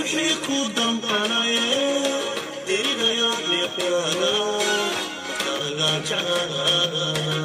wixii ku damqanaye dirigayo miqyaada dagajara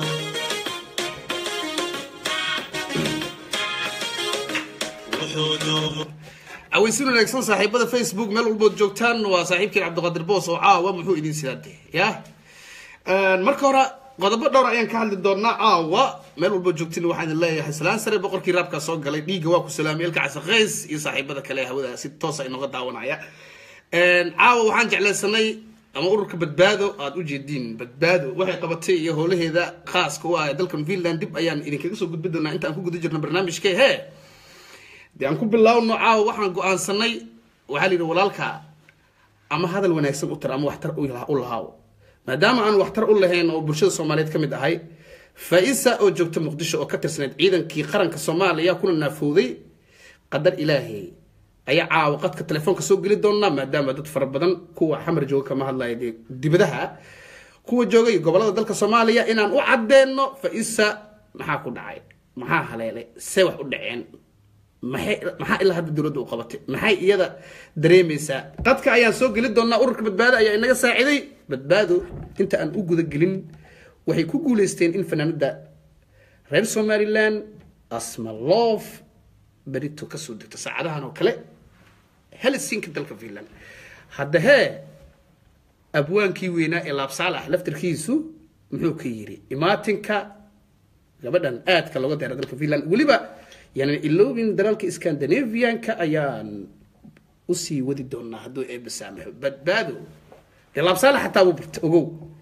wuxuu doobo aweysin wanaagsan saaxiibada facebook meel walbood joogtaan waa saaxiibkiin cabdiqadir boos oo caawa muxuu idin sidaade ya marka hore qodobo dhowr ayaan ka hadli doonaa caawa meel walbood joogtiin waxaan idin leeyahay salaan sare boqorkii raabkaa soo galay dhiigga waa ku salaamay elka casaqays iyo saaxiibada kale ee hawada si toosa inooga daawanaya caawa waxaan jeclaysanay ama ururka badbaado aada u jeediin badbaado waxay qabatay iyo howlaheeda khaaska u ah ee dalkan finland dib ayaan idinkaga soo gudbi doonaa intaan ku guda jirno barnaamijka he dee aan ku bilaawno caawa waxaan go-aansanay waxaa la yidhi walaalka ama hadal wanaagsan u tar ama waxtar u lahaaw maadaama aan waxtar u lahayn oo bulshada soomaaliyeed ka mid ahay faa-isa oo joogta muqdisho oo ka tirsaneyd ciidankii qaranka soomaaliya kuna naafowday qadar ilaahay ayaa caawa qadka telefoonka soo geli doonaa maadaama dad fara badan kuwa xamar jooga kama hadlaya dee dibadaha kuwa jooga iyo gobolada dalka soomaaliya inaan u cadeyno faa-isa maxaa ku dhacay maxaa haleelay see wax u dhaceen maxay maxaa ilaa hadda dowladda u qabatay maxay iyada dareemaysaa dadka ayaan soo geli doonaa ururka badbaado ayaa inaga saaciday badbaado inta aan u guda gelin waxay ku guuleysteen in fanaanada reer somaliland asmaloof berito kasoo degto saacadahan oo kale helsinki dalka finland hadda hee abwaankii weynaa ee laabsaalax laftarkiisu muxuu ka yiri imaatinka gabadhan aadka looga deera dalka finland weliba yani iloobin dalalka scandinavianka ayaan usii wadi doonaa hadduu eeba saamaxo badbaado dee laabsaalax xataa wuu barta ogow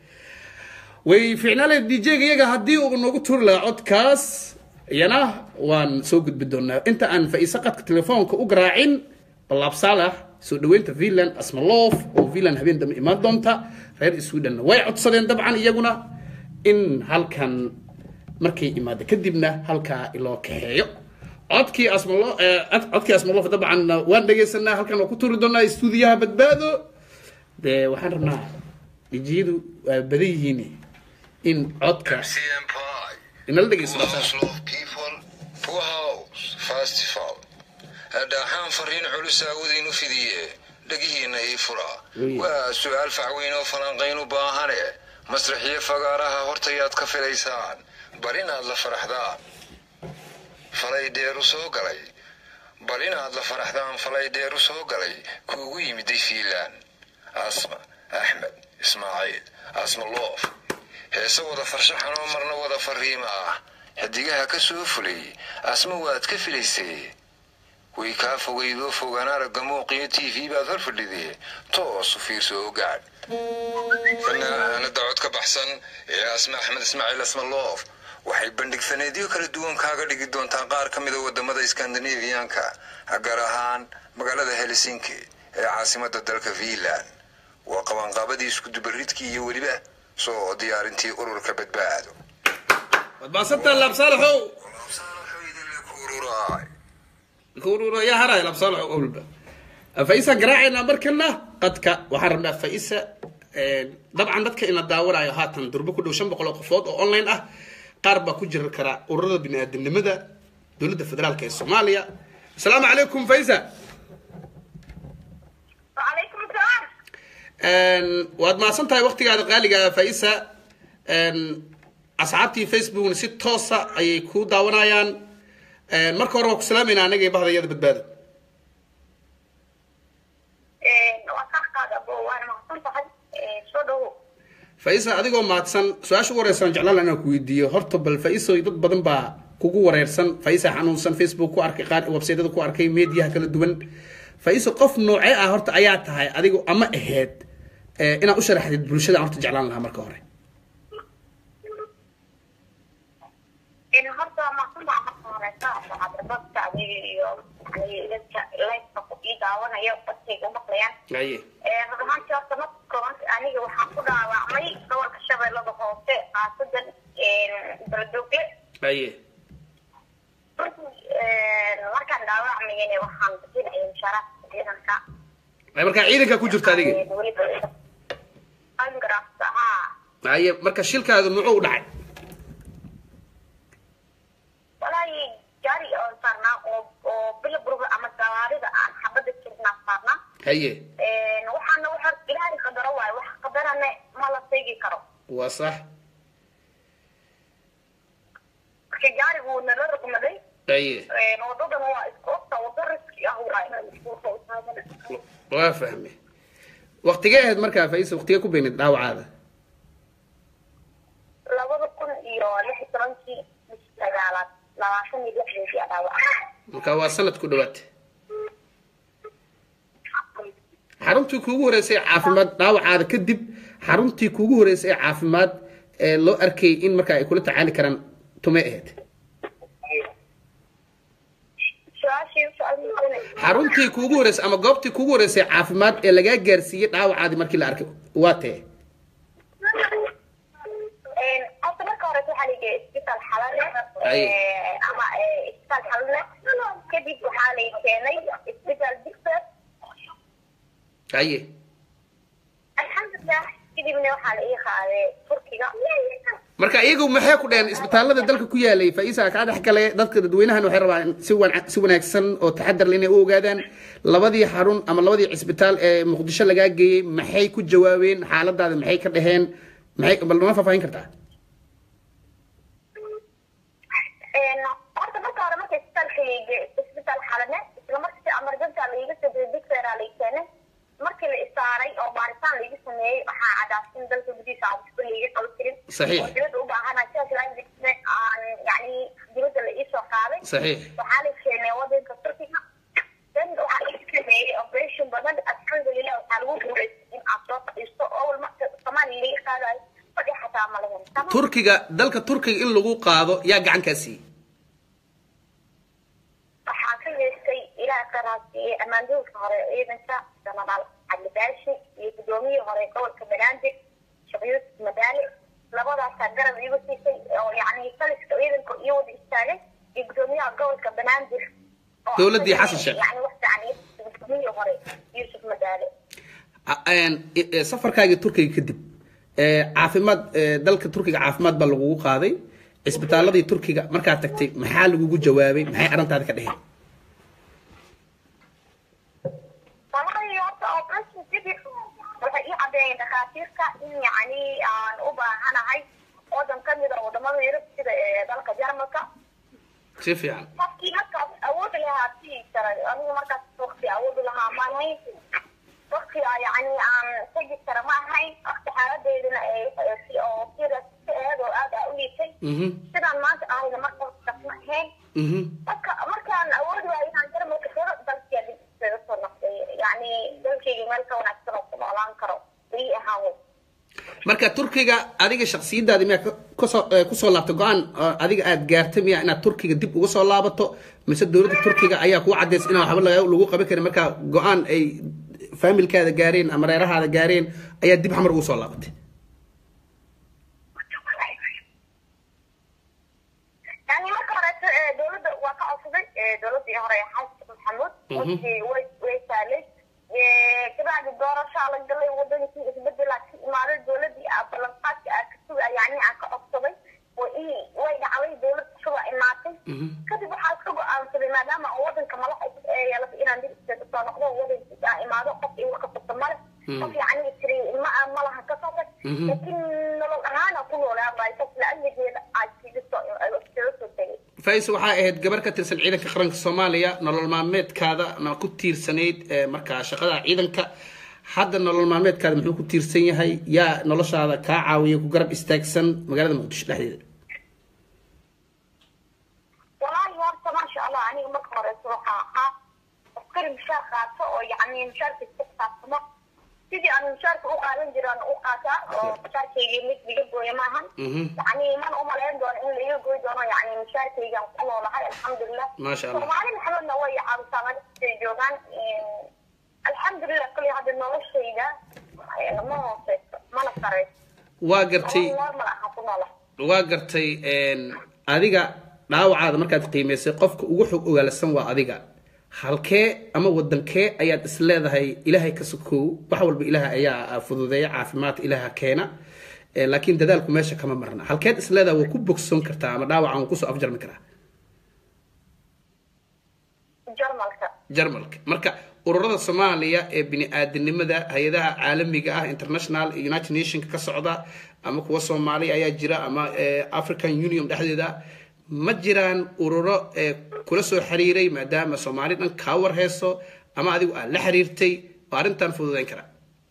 way ficnaale dj-ga iyaga haddii uu noogu turi lahaa codkaas iyana waan soo gudbi doonaa inta aan faa-iise qadka telefoonka u garaacin balaabsaalax soo dhaweynta finland asmaloof oo finland habeen dambe imaan doonta reer sweden way codsadeen dabcan iyaguna in halkan markay imaado kadibna halkaa iloo kaxeeyo codkii asmalo codkii asmaloof dabcan waan dhegaysanaa halkan waa ku turi doonaa stuudiyaha badbaado dee waxaan rabnaa dijiyadu waa badan yihiin in codka MCM Pie. inala dhegayso Oslo People Poor House Festival. Dhaxaan fariin culus aawadiin u fidiye dhagihiina ii fura Weye. waa su-aal facweyn oo falanqayn u baahane masraxiyo fagaaraha hortayaad ka filaysaan bal inaad la faraxdaan falay dheeru soo galay bal inaad la faraxdaan falay dheeru soo galay kuugu yimiday fiilaan asma axmed ismaaciil asma loof heese wada farshaxan oo marna wada fariima ah xidigaha ka soo fulay asma waad ka filaysay way kaa fogaydoo fogaan aragga muuqiyo t v baad hor fadhidee toos u fiirso oo gaadh fanaanada cod ka baxsan ee asma axmed ismaaciil asmaloof waxay bandhig faneedyo kala duwan kaaga dhigi doontaa qaar ka mida wadamada skandinaviyanka gaar ahaan magaalada helsinki ee caasimada dalka finland waa qabanqaabadii iskudubaridkii iyo weliba soo diyaarintii ururka badbaado waad maasantaa laabsaalaxow kuurura yaa haraya laabsaalaxow owlba faisaan garaacaynaa markana qadka waxaan rabnaa faisa dabcan dadka ina daawanayo haatan durbo ku dhow shan boqol oo qofood oo online ah qaar baa ku jiri kara ururada bini-aadamnimada dowladda federaalk ee soomaaliya asalaamu calaykum faisa وعليكم السلام waad mahadsan tahay waktigaada qaaliga faisa asxaabtii facebookna si toosa ayay ku daawanayaan marka hore waa ku salaamayna anaga iyo bahdayada badbaado وأصحاب أبو وأنا مقصود هاي شو ده faisa adigoo mahadsan su-aasha ugu horeysan jeclaan lahaa inaan ku weydiiyo horta bal faiso dad badan baa kugu wareersan faisa xanuunsan facebook ku arkay qaar websaytada ku arkay mediyaha kala duwan faiso qof noocee ah horta ayaa tahay adigu ama aheyd eh, inaad u sharaxdid bulshada aan horta jeclaan lahaa marka hore إن هذا مقصود عم قرأت أصحاب البصة يعني لسه ليس إذا وأنا يوم بس يقوم مقليان aye rumaantii horta marka koowaad aniga waxaan ku dhaawacmay gobolka shabeellada hoose caasadan baradogle aye markaan dhaawacmayana waxaan bixinaya mushaaraadka ciidanka Ay, markaa ciidanka ku jirta adiga weliba angrafta haa aye marka shilkaadu muxuu u dhacay walaahi gaari oo saarnaa oo oo bilaburga ama gawaarida aan xabada jirnaa saarnaa haye waxaana waxa ilaahay qadaro waayo wax qadarane ma la seegi karo waa sax marka gaarigu wuu nala rogmaday haye wadadan waa isku ogta wado riski ah waaye waa fahme waqtigee ahayd markaa faisa waqtigee ku beynid dhaawacaada labada kun iyo lix iyo tobankii bishii sagaalaad labaatan iyo lixdeedii aa dhaawaca marka waa sanad ku dhawaad xaruntii kuugu horeysay ee caafimaad dhaawacaada kadib xaruntii kuugu horeysay ee caafimaad ee loo arkayay in markaa ay kula tacaali karaan tumay ahayd su-aashii su-aal xaruntii kuugu horeysay ama goobtii kuugu horeysay caafimaad ee lagaa gaarsiiyey dhaawacaadii markii la arkay waa tee horta marka hore waxaa lageeyay isbitaal xalale Aye. ama isbitaal xalale kadib waxaa lay keenay isbitaal digser haye alxamdulilah kadibna waxaa la ii qaaday turkiga marka iyagu maxay ku dheheen isbitaalada dalka ku yaalay faisa kaa dhex gale dadka dadweynahan waxay rabaan si wan- si wanaagsan oo taxadar leh inay u ogaadaan labadii xarun ama labadii cisbitaal ee muqdisho lagaa geeyey maxay ku jawaabeen xaaladaada maxay ka dheheen maxay bal noma faahfaahin kartaa horta marka hore marka isbitaalka lageey isbitaal xalane isla markii emergency laiga soo diray digser aa lay keenay markii la isaaray oo baaritaan laiga sameeyey waxaa cadaasay in dalka gudihiisa aan waxba laiga qaban karin Saxiix. oo dibadda u baahanahay sidaas laajigne aan yani dibadda la iisoo qaaday saxiix waxaa la keenay wadanka turkiga dan waxaa laga sameeyey operation badan alxamdulilah waxaa lagu guulaystay in aad soo fadhiisto oo wal marka soomaaliya laga qaadayo fadhi xataa ma lahen Tamam? turkiga dalka turkiga in lagu qaado yaa gacan kaa siiyey waxaa ka yeestay ilaah qaraasiiyey ammaandoolka hore ee ciidanka genaraal cali baashi iyo gudoomiyihii hore gobolka banaadir sheekh yuusuf madaale labadaasaa garab iigu siisay oo yacni taliska ciidanka iyo wada istaagay iyo gudoomiyaha gobolka banaadir oo Dowladdii Xasan Sheikh. yacni wax fiican iyo gudoomiyihii hore yuusuf madaale A- een, e- e, safarkaagii turkiga kadib ee, caafimaad ee, dalka turkiga caafimaad baa lagugu qaaday cisbitaaladii turkiga markaad tagtay maxaa lagugu jawaabay maxay arrintaada ka dheheen wallahi horta operation kadib waxay ii cadeeyeen dhakhaatiirta in yacni aan u baahanahay wadan ka mid a wadamada yurub sida ee dalka jarmalka si fiican qofkii markaas awood lahaa sii karay anigu markaas waqti awood lahaa ma ahayn waqti yacni aan tegi kara ma ahayn waqti xaaladeeduna ay si oo serious ka aheed oo aad aa u liitay mhm sidaan maanta ahayna markaas ma ahayn mhm marka markaan awood waayo inaan jarmalka tago dalkii dib isaga soo noqday yacni dalkayga meel ka wanaagsan oo ku noolaan karo ii ahaan wey marka turkiga adiga shaksiyadaadi miyaa ka- kasoo eh, kusoo laabtay go-aan oo adiga aad gaartay miya inaad turkiga dib uga soo laabato mise dowladda turkiga ayaa kuu cadaysa inaan waxba laga- lagu qaban karin marka go-aan ay faamilkaada gaareen ama reerahaada gaareen ayaa dib xamar ugu soo laabatay yani marka horeeto ee dowladda waa ka codsaday ee dowladii hore ee xasan maxamuud Mhm. wixii way way saalay Ee, kabacdi doorashaa la galay wadankii isbedelaa ka imaaday dowladii aa ballanqaadka aa ka suga yani aan ka codsaday way ii- way dhacday dowlad cusub aa imaatay Mhm. kadib waxaa iska go-aansaday maadaama aan wadanka madax cusub ee yeelatay inaan dib iskaga soo noqdo wadankiisa aan imaado qof igu kasabta male Mhm. qof yani tiri ma malaha ka soo tag Mhm. laakiin nolol ahaan aan ku noolaa saas la-ajigeeda aa iskaga soo iskaga soo tegay fais waxaa ahayd gabar ka tirsan ciidanka qaranka soomaaliya nolol maalmeedkaada na ku tiirsanayd ee, markaa shaqada ciidanka hadda nolol maalmeedkaada muxuu ku tiirsan yahay yaa noloshaada kaa caawiya ku garab istaagsan magaalada muqdisho dhexdeeda والله horta maasha allah aniga marka horeysa waxaa ahaa askari mishaar qaato oo yacni mishaarka iska xisaabtamo sidii aan mishaarka u qaadan jiraan u qaataa oo mishaarkaygii mid liga gooya maahan Mhm. yacni mana umalayn doono in laiga gooy doono yacni mishaarkaygaan ku noolahay alxamdulilah Maasha Allah. soomaali maxamedna way caawisaa meeshay joogaan alxamdulilah kali hadda noloshayda eh, ma hooseyso mana sareyso waa gartay nolol normal aha ku noolahay waa gartay een, adiga dhaawacaada markaad qiimaysay qofka ugu xog ogaalsan waa adiga halkee ama wadankee ayaad is leedahay ilaahay ka sokow wax walba ilaah ayaa fududeeya caafimaadka ilaaha keena Eh, laakiin dadaalku meesha kama marna halkeed is leedahay waa ku bogsoon kartaa ama dhaawacan waa kusoo afjarmi karaa jarmalka jarmalka marka ururada soomaaliya ee bini-aadanimada hay-adaha caalamiga ah international united nationka ka socda ama kuwa soomaaliya ayaa jira ama eh, african union dhexdeeda ma jiraan ururo ee kula soo xiriiray maadaama soomaali dhan kaa war heeso ama adigu aad la xiriirtay oo arrintan fududeyn kara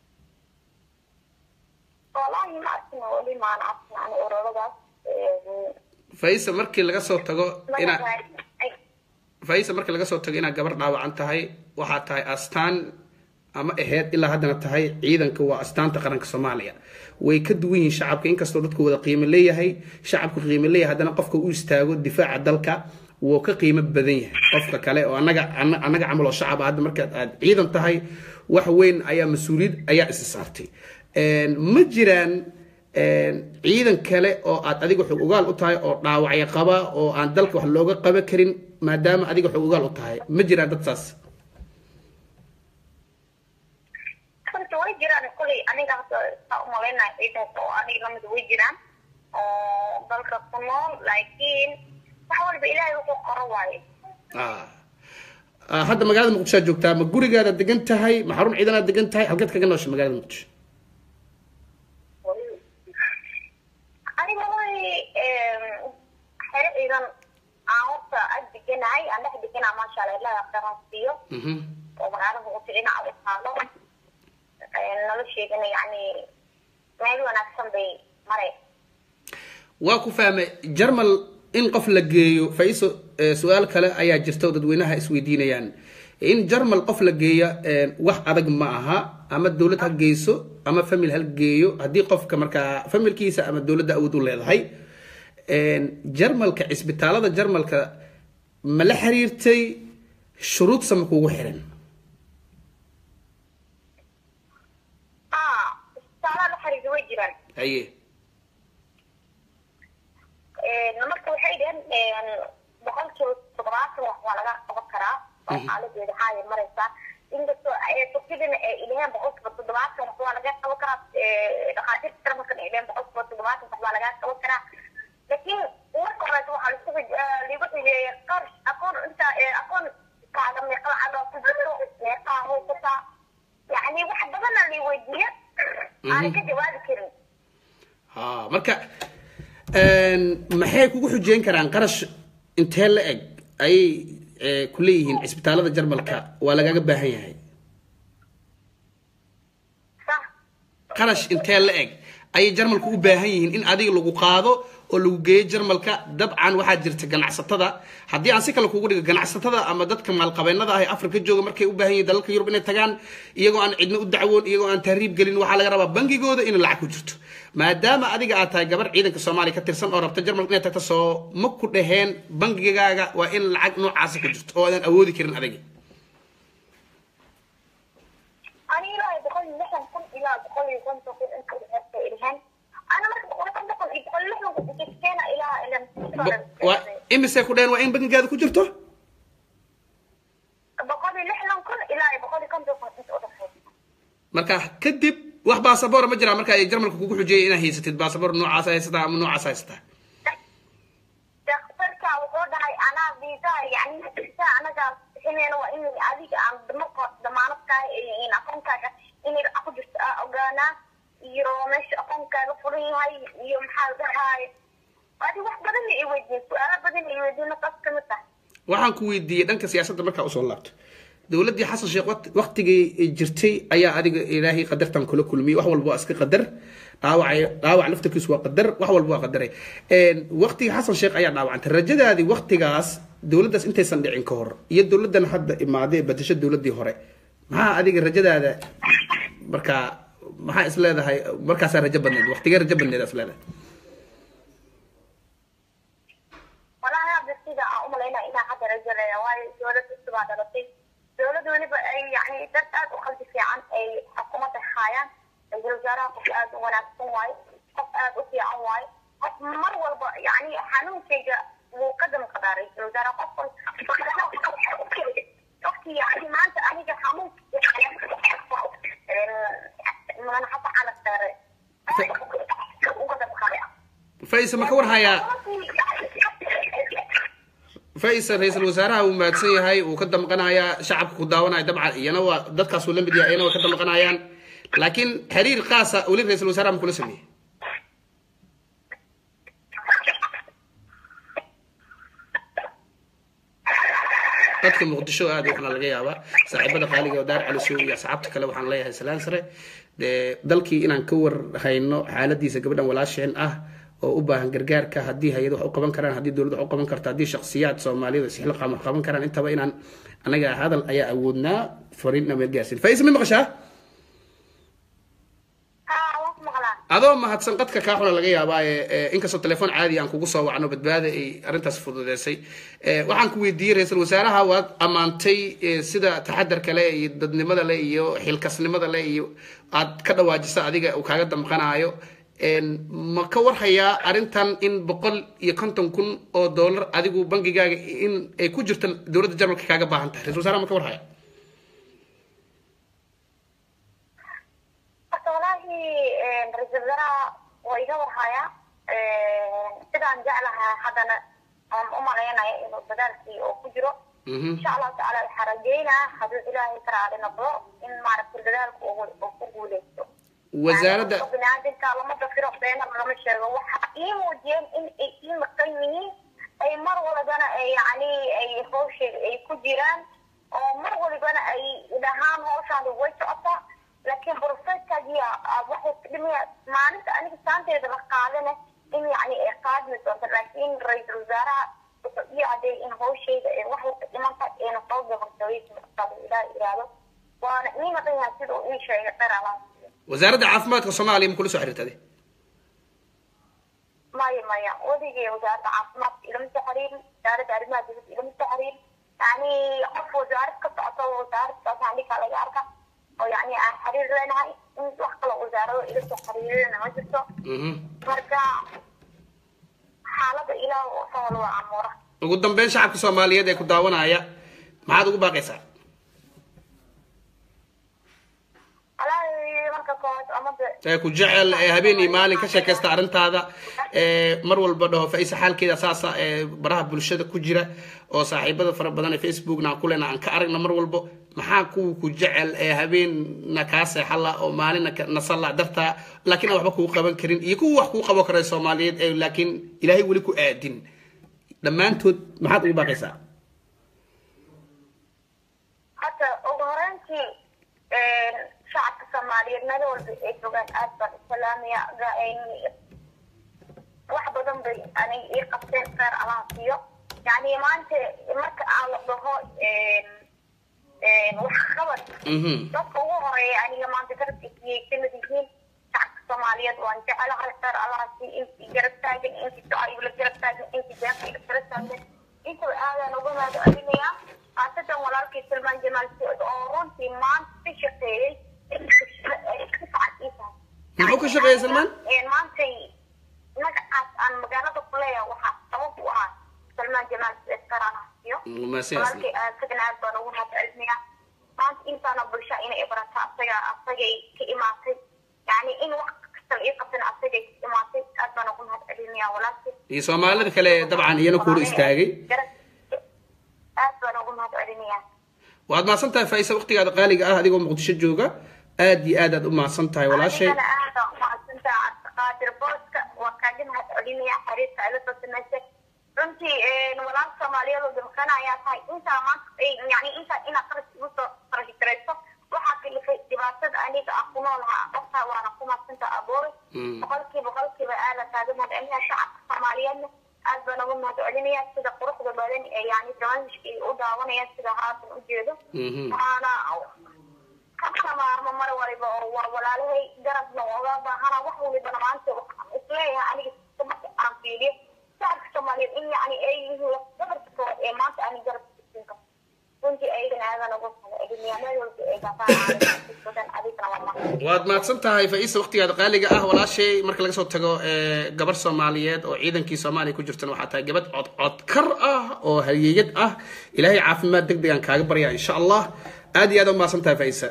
wallaahi ma arkin weli maan arkin ani ururadaas faisa markii laga soo tago inaa mana faisa markii laga soo tago inaad gabar dhaawacan tahay waxaa tahay astaan ama aheyd ilaa haddana tahay ciidanka waa astaanta qaranka soomaaliya way ka duwan yihiin shacabka inkastoo dadku wada qiimo leeyahay shacabku qiimo leeyahay haddana qofka u istaago difaaca dalka wuu ka qiimo badan yahay qofka kale oo anaga ana- anaga camal oo shacab ah, hadda markaad aad ciidan tahay wax weyn ayaa mas-uuliyad ayaa isa saartay Een, ma jiraan een, ciidan kale oo aad adiga xog ogaal u tahay oo dhaawacyo qaba oo aan dalka wax looga qaban karin maadaama adiga xog ogaal u tahay ma jiraan dad saas horta way jiraan kolay aniga hadda saa umalaynaya ciidanka oo aniga lamid way jiraan oo dalka ku nool laakiin wax walba ilaahay wuxuu qoro waaye Ah. Ah, hadda magaalada muqdisho aad joogtaa ma gurigaada degan tahay ma xarun ciidanaad degan tahay halkeed kaga noosha magaalada muqdisho aniga way xere ciidan aan horta ag deganahay aan dhex deganaa maasha allah ilaahay khayran siiyo Mhm. oo magaalada muqdisho dhinaca u taalo nolosheedana yacni meel wanaagsan bay maray waa ku fahmay jarmal in qof la geeyo faiso eh, su-aal kale ayaa jirta oo dadweynaha isweydiinayaan in jarmal qof la geeya eh, wax adag ma aha ama dowlad ha geyso ama famil ha geeyo haddii qofka markaa familkiisa ama dowladda awood u leedahay Een, jarmalka cisbitaalada jarmalka ma la xiriirtay shuruud sama kugu xiran ah isbitaalaha la xiriira way jiraan haye marka waxay dhaheen boqolkiiba toddobaatan wax waa laga qaban karaa oo xaaladeeda haaya maraysaa inkastoo turkidana ay ilaheen boqolkiiba toddobaatan wax waa laga qaban karaa dhakhaatiirta jarmalkana ay ilaheen boqolkiiba toddobaatan wax waa laga qaban karaa laakiin marka horeeta waxaa laisku liigu xigeeya qarash aqoon inta aqoon kaaga meeqa lacag oo ku jirto meeqaa haysataa yacni wax badana lii weydiiya aanan ka jawaabi karin ha marka een, maxay kugu xujeyn karaan qarash intee la eg ayay eh, ku leeyihiin cisbitaalada jarmalka waa lagaga baahan yahay sax qarash intee la eg ayay jarmalku u baahan yihiin in adiga lagu qaado oo lagu geeyo jarmalka dabcan waxaa jirta ganacsatada haddii aan si kale kugu dhigo ganacsatada ama dadka maalqabeennada ah ee afrika jooga markay u baahan yihiin dalalka yurub inay tagaan iyagoo aan cidna u dacwoon iyagoo aan tahriib gelin waxaa laga rabaa bangigooda in lacag ku jirto maadaama adiga aad tahay gabar ciidanka soomaaliya ka tirsan oo rabta jarmalka inay tagto soo ma ku dhaheen bangigaaga waa in lacag noocaasi ku jirto oo aadan awoodi karin adiga ani ilaahay boqol iyo lixdan kun ilaa boqol iyo konton kun inta udhexeysa ilhan ana marka boqol iyo konton kun iyo boqol iyo lixdan kun iskeena ilaa ilan Bo- waa imise ku dhaheen waa in bangigaada ku jirto boqol iyo lixdan kun ilaa iyo boqol iyo konton kun inta udhexeysa marka kadib wax baasaboora ma jiraa marka ay jarmalka kugu xujiyay inaad haysatid baasaboor noocaas haysataa ama noocaas haysataa daktarka wuxuu dhahay anaa viisaha yani visa anagaa bixineyna waa in adiga aan marka damaanad kahay in aqoonkaaga inay lacag ku jirto aa ogaanaa iyo meesha aqoonkaaga furan yahay iyo maxaa la dhahaay adi wax badan i weydiin su-aalo badan i weydiin taas kamid tahay waxaan ku weydiiyey dhanka siyaasadda markaa usoo laabto dowladdii xasan sheekh waqt- waqtigii jirtay ayaa adiga ilaahay qadartan kula kulmiyey wax walba waa iska qadar dhaawac dhaawac laftarkiisu waa qadar wax walba waa qadaray Een, waqtigii xasan sheekh ayaa dhaawacantay rajadaadii waqtigaas dowladdaas intaysan dhicin ka hor iyo dowladdan hadda imaaday ee bedesho dowladdii hore maxaa adiga rajadaada markaa maxaa is leedahay markaasaa rajo badneed waqtigee rajo badneed is leedahay walahi hadda sida aan umalaynaa inaa hadda rajalaya waayo dowlad cusub aa dhalatay dowlad weliba ay yani dad aad u qalbi fiican ay xukuumadda haayaan ra-iisul wasaaraha qof aad u wanaagsan waayo qof aad u fiican waayo qof mar walba yani xanuunkayga wuu ka damqadaa ra-iisul wasaaraha qof qofki yani maanta aniga xanuunka madaxa cala saare uga damqaday faisa ma ka war hayaa faysal ra-iisul wasaaraha uu mahadsan yahay uu ka damqanayaa shacabka ku daawanaya dabcan iyana waa dadkaasuu la mid yahay iyana way ka damqanayaan laakiin xiriir qaasa weli ra-iisul wasaaraha ma kula sameeyey dadka muqdisho aad waxaana laga yaabaa saaxiibada qaaliga oo daar calisow iyo asxaabta kale waxaan leeyahay salaan sare dee dalkii inaan ka war hayno xaaladiisa gabadhan walaasheen ah oo u baahan gargaarka haddii hay-ad wax u qaban karaan haddii dowlad wax u qaban karto haddii shakhsiyaad soomaaliyada isxil qaam wax qaban karaan intaba inaan anaga hadal ayaa awoodnaa fariinna meel gaarsiin faisa ma maqashaa haa waan ku maqlaa adoo mahadsan qadka kaa xuna laga yaabaa ee inkastoo telefoon caadi aan kugu soo wacno badbaada ay arrintaas fududeysay ee, waxaan ku weydiiyey ra-iisul wasaaraha waad ammaantay ee, sida taxadarka leh iyo dadnimada leh iyo xilkasnimada leh iyo aad ka dhawaajisa adiga uu kaaga damqanaayo Een, ma ka warhayaa arrintan in boqol iyo konton kun oo dollar adigu bangigaaga in ay ku jirto dowladda jarmalka kaaga baahan tahay ra-isul wasaaraha ma ka warhaya horta walaahi ra-iisul wasaaraha waa iga warhayaa sidaan jeclahaa haddana aan u malaynaya inuu dadaalkii oo ku jiro Mhm. insha allahu tacaala waxaa rajeynaa hadduu ilaahay ka raali noqdo in maaragtay dadaalku uu uu ku guuleysto wasaaradda Yani, biniaadamka lama dafiro beena lama sheego waxa ii muujiyeen in ay ii maqan yihiin ay mar walbana ay yani ay hawsha ay ku jiraan oo mar walbana ay dhahaan hawshaani way socotaa laakiin profeskagiya waxay ka dhimaya maalinta aniga saanteeda la qaadana in yani ay qaadmi doonto laakiin ra-iisul wasaaraha wuxuu ii cadeeyay in hawshayda ay waxay ka dhiman tahay ayna soo gabartooyeysa ilaah iraahdo waana ii maqan yahay sida uu ii sheegay qeer alaas wasaaradda caafimaadka soomaaliya ma kula soo xiriirtade maya maya weligay wasaaradda caafimaadka ilama soo xiriirin wasaaradda arrimaha dibadda ilama soo xiriirin yani qof wasaarad ka socoto wasaaraddaas andhikaa laga arka oo yani aan xiriir leenahay in wax kale wasaarado ila soo xiriirina ma jirto Mhm. marka xaaladda ilaah oo sahal waa amuura ugu dambeyn shacabka soomaaliyeed ee ku daawanaya maxaad ugu baaqaysaa walaahi marka koowaad amada ee ku jecel ee habeen iyo maalin ka sheekaysta arrintaada ee mar walba dhaho faisa xaalkeeda saasa ee baraha bulshada ku jira oo saaxiibada fara badan ee facebookna aan ku lena aan ka aragna mar walbo maxaa kuwa ku jecel ee habeenna kaa seexala oo maalinna ka- nasala dartaa laakiin aan waxba kugu qaban karin iyo kuwa wax kuu qabo kara soomaaliyeed ee laakiin ilaahay weli ku aadin dhammaantood maxaad ugu baaqaysaa hadda ugu horeyntii shacabka soomaaliyeed meel walba ay joogaan aad baan u salaamaya ga- wax badan bay aniga ii qabteen kheyr allaha siiyo yani maanta marka aan la dhaho wax qabad Mhm. dadka ugu horeeya aniga maanta garabkiisiyay kamid yihiin shacabka soomaaliyeed waan jecelahay kheyr allaha siiyo intii garab taagan intii ducayla garab taagan intii deeqayla garab taagan intaba aadaan uga mahad celinayaa khaasatan walaalkii salmaan jamaal sacuud oo runtii maanta ka shaqeeyey in ay ka fiican ii tahay Muxuu ka shaqeeyey Salmaan? Een, maantay magacaas aan magaalada ku leeyahay waxaa sabab u ah salmaan jamaal sacuud karaanasiyo Maasiyaasna. walaalkay asagana aad baan ugu mahad celinayaa maanta intaana bulsha inay ibarata asaga asagay ka imaatay yani in wax kasta la ii qabtana asagay ka imaatay aad baan ugu mahad celinayaa walaalkay iyo soomaalida kale dabcan iyana kuula istaagay aad baan ugu mahad celinayaa waad mahadsan tahay faisa waqtigaada qaaliga ah adigoo muqdisho jooga aad iyo aad aad u mahadsan tahay walaashay anigana aad baan umahadsantaha cabdiqaadir booska waan kaaga mahad celinayaa xiriirka ila soo samaysay runtii walaal soomaaliyeed oo damkana ayaa tahay intaa maanta yani intaa inaad qaras igu soo qarashi garayso waxaa kalifay dhibaatada aniga ah ku noolahaa qoftaa waana ku mahadsantaha aboore Mm. boqolkiiba boqolkiiba aada kaaga mahad celinayaa shacabka soomaaliyeedna aad baan ugu mahad celinayaa sida quruxda badan ee yani barnaamijka ay u daawanayaan sida haatan u jeedo Mhm. waana kamaarmo mar waliba oo waa walaalahay garabna oga baahana wax walibana maanta waxaan isleeyahay aniga marka aan fiiriyo shacabka soomaaliyeed in yani ay yihiin lafdabarka koowaad ee maanta ani garab siin karto runtii ayagana aadan ugu celinayaa meel walba ay gaafaan adigana waa mahad waad mahadsan tahay faisa waqtigaada qaaliga ah walaashay marka laga soo tago ee, gabar soomaaliyeed oo ciidankii soomaaliya ku jirtana waxaa tahay gabadh cod codkar ah oo hayeeyad ah ilaahay caafimaad deg degaan kaaga barya insha allah aad iyo aad u mahadsan tahay faisa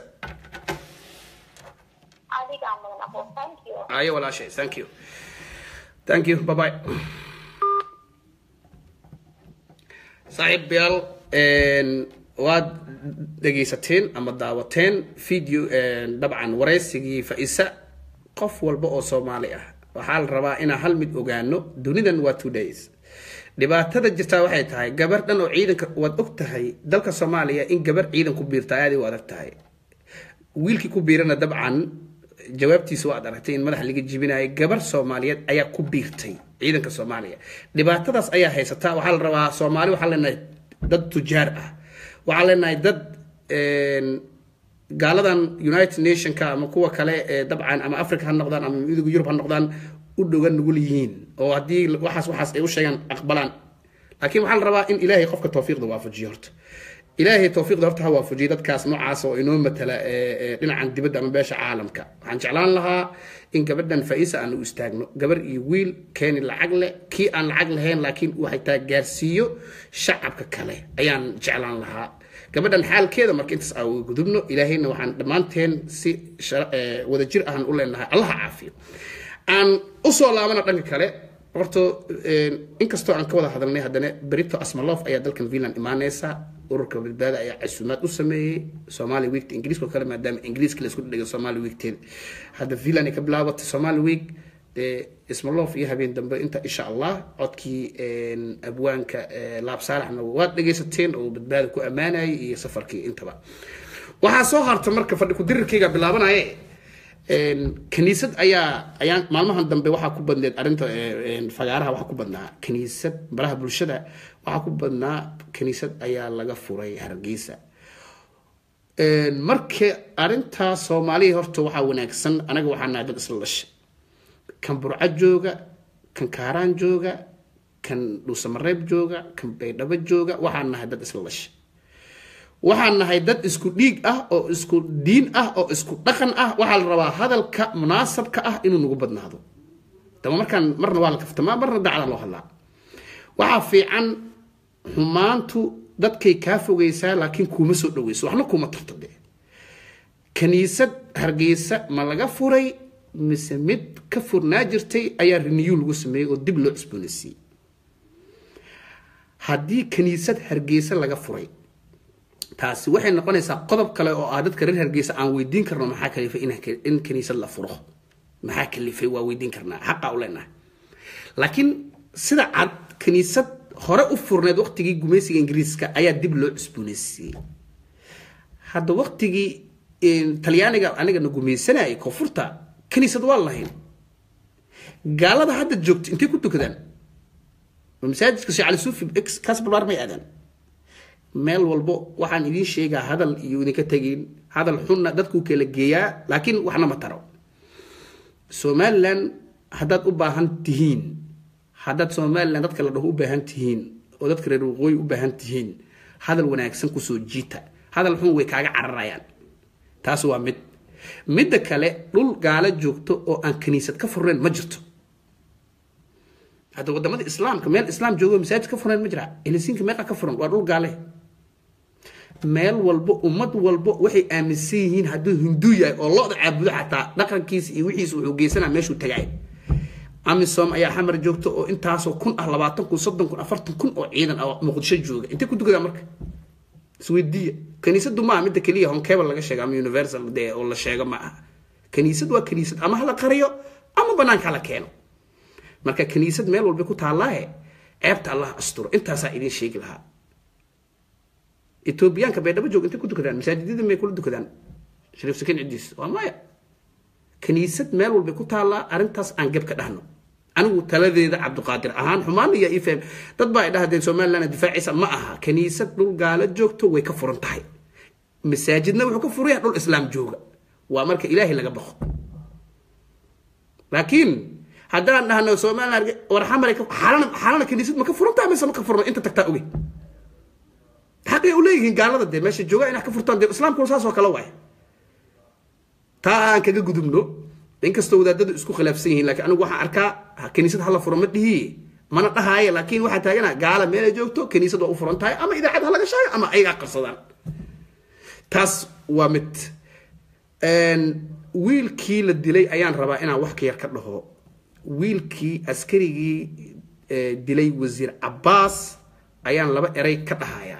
adigaa mudan aqo thank you ayo walaashay thank you thank you bye bye saaxiibayaal waad dhegaysateen ama daawateen video dabcan waraysigii fa-isa qof walba oo soomaali ah waxaa la rabaa inaan hal mid ogaano dunidan waa two days dhibaatada jirtaa waxay tahay gabar dhan oo ciidanka waad og tahay dalka soomaaliya in gabar ciidan ku biirta aad u adag tahay wiilkii ku biirana dabcan jawaabtiisa waad aragtay in madaxa laga jibinayo gabar soomaaliyeed ayaa ku biirtay ciidanka soomaaliya dhibaatadaas ayaa haysata waxaa la rabaa soomaali waxaa leenahay dad tujaar ah waxaa leenahay dad gaaladan united nationka ama kuwa kale ee dabcan ama africa ha noqdaan ama midowga yurub ha noqdaan u dhogan nugul yihiin oo haddii waxaas waxaas ay u sheegaan aqbalaan laakiin waxaa la rabaa in ilaahay qofka tawfiiqda waafajiyo horta ilaahay tawfiiqda horta ha waafajiyo dadkaas noocaas oo inoo matala dhinacan dibadda ama beesha caalamka waxaan jeclaan lahaa in gabadhan faa-isa aan u istaagno gabar iyo wiil keeni lacag leh kii aan lacag lahayn laakiin waxay taa gaarsiiyo shacabka kale ayaan jeclaan lahaa gabadhan xaalkeeda marka intaas aan uga gudubno ilaahayna waxaan dhammaanteen si wadajir ahan u leenahay allaha caafiyo aan usoo laabana dhanka kale horta inkastoo aan ka wada hadalnay haddana berito asmalof ayaa dalkan finland imaaneysa ururka badbaada ayaa casuumaad u sameeyey somali weekta ingiriiska oo kale maadaama ingiriiska la isku dhigay somali weekteeda hadda finland ay ka bilaabatay somali week dee ismalof iyo habeen dambe inta insha allah codkii abwaanka laab saalaxna waad dhegaysateen oo badbaada ku ammaanayay iyo safarkii intaba waxaa soo harta marka fadhi ku-dirirkayga bilaabanaye kaniisad ayaa ayaan maalmahan dambe waxaa ku badneed arrinta fagaaraha waxaa ku badnaa kaniisad baraha bulshada waxaa ku badnaa kaniisad ayaa laga furay hargeysa marka arrintaa soomaaliya horta waxaa wanaagsan anaga waxaa nahay dad isla dhashay kan burco jooga kan kaaraan jooga kan dhuusamareeb jooga kan baydhabo jooga waxaa nahay dad isla dhashay waxaan nahay dad isku dhiig ah oo isku diin ah oo isku dhaqan ah waxaa la rabaa hadalka munaasabka ah inuu nagu badnaado daba markaan marna waa la kaftamaa marna dacdaa loo hadlaa waxaa fiican xumaantu dadkay kaa fogeysaa laakiin kuuma soo dhaweyso waxna kuuma tarto dee kaniisad hargeysa ma laga furay mise mid ka furnaa jirtay ayaa riniyu lagu sameeyey oo dib loo cusboonaysiiyey haddii kaniisad hargeysa laga furay taasi waxay noqonaysaa qodob kale oo ah dadka reer hargeysa aan weydiin karno maxaa kalifay in kaniisad la furo maxaa kalifay waa weydiin karnaa xaqa u leenahay laakiin sida cad kaniisad hore u furneed waqtigii gumaysiga ingiriiska ayaa dib loo cusboonaysiiyey hadda waqtigii talyaaniga anigana gumaysanayay koonfurta kaniisad waa lahayn gaalada hadda joogto intay ku tukadaan masaajidka sheekh cali suufi kaas balbaar may aadaan meel walbo waxaan idiin sheegaa hadal iyo idinka tegin hadal xunna dadkuu kala geeyaa laakiin waxna ma taro somalilan haddaad u baahan tihiin haddaad somalilan dadka la dhaho u baahan tihiin oo dadka reer waqooyi u baahan tihiin hadal wanaagsan kusoo jiita hadal xun way kaaga cararayaan taas waa mid midda kale dhul gaalo joogto oo aan kaniisad ka furnayn ma jirto hadda wadamada islaamka meel islaam joogo masaajid ka furnayn ma jira elisiinka meeqa ka furan waa dhul gaale meel walbo ummad walbo waxay aaminsan yihiin hadduu hindu yahay oo lo-da caabudo xataa dhaqankiisa iyo wixiisa wuxuu geysanaa meeshuu tagay amisom ayaa xamar joogta oo intaasoo kun ah labaatan kun soddon kun afartan kun oo ciidan ah muqdisho jooga intay ku tukadaa marka isweydiiya kaniisadu maaha midda keliya honkebel laga sheega ama universal dee oo la sheego ma aha kaniisad waa kaniisad ama hala qariyo ama banaanka hala keeno marka kaniisad meel walba ku taallaahe ceebta allah asturo intaasaa idin sheegi lahaa etoobiyaanka baydhabo joog intay ku tukadaan masaajidyada may kula tukadaan shariif sakiin cidiis waa maya kaniisad meel walbay ku taallaa arrintaas aan geb ka dhahno anigu taladeeda cabdiqaadir ahaan xumaan iyo ifm dad baa ay dhahdeen somaliland difaacisa ma aha kaniisad dhul gaalo joogto way ka furan tahay masaajidna wuxuu ka furaya dhul islaam jooga waa marka ilaahay laga baqo laakiin haddaan dhahno somaliland war xamare xalana xalana kaniisad ma ka furan tahay mise ma ka furno inta tagtaa oge xaqay u leeyihiin gaalada dee meesha jooga inaa ka furtaan dee islaamkuna saas oo kale waay taa aan kaga gudubno inkastoo wadaadadu isku khilaafsan yihiin lakiin anigu waxaan arkaa kaniisad hala furo ma dhihi mana dhahaaye laakiin waxaa taagana gaala meelay joogto kaniisad waa u furan tahay ama idaacad ha laga sheego ama ayagaa qarsadaan taas waa mid wiilkii la dilay ayaan rabaa inaan wax ka yar ka dhaho wiilkii askarigii dilay wasiir cabaas ayaan laba eray ka dhahayaa